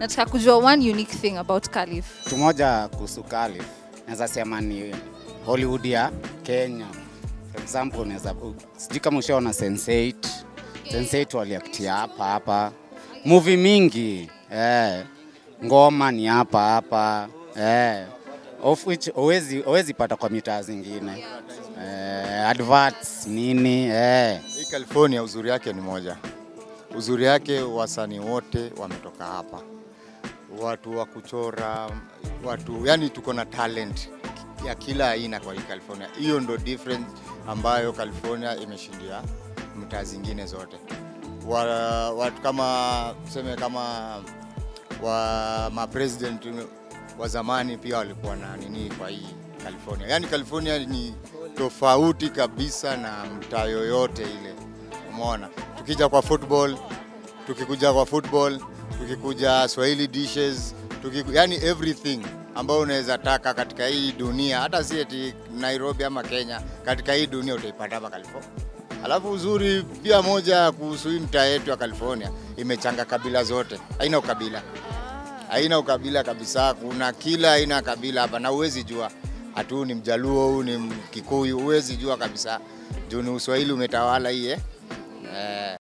nataka kujua one unique thing about Calif. Kitu moja kuhusu Calif naweza sema ni Hollywood ya Kenya. For example, naweza sijui kama ushaona Sense8. Sense8 waliaktia hapa hapa. Movie mingi eh, ngoma ni hapa hapa eh, of which huwezi huwezi pata kwa mitaa zingine eh, adverts nini eh. Hii California uzuri yake ni moja, uzuri yake wasanii wote wametoka hapa, watu wa kuchora, watu yani, tuko na talent ya kila aina kwa hii California. Hiyo ndo difference ambayo California imeshindia mtaa zingine zote. Wa, watu kama tuseme kama wa mapresident wa zamani pia walikuwa na nini kwa hii California. Yani California ni tofauti kabisa na mtaa yoyote ile. Umeona, tukija kwa football, tukikuja kwa football, tukikuja Swahili dishes, tukiku, yani everything ambayo unaweza taka katika hii dunia, hata si eti Nairobi ama Kenya, katika hii dunia utaipata hapa California. Alafu uzuri pia moja kuhusu hii mtaa yetu ya California, imechanga kabila zote, haina ukabila haina ukabila kabisa. Kuna kila aina ya kabila hapa, na huwezi jua hatu huu ni Mjaluo, huu ni Mkikuyu, huwezi jua kabisa juu ni Uswahili umetawala hii eh? Eh.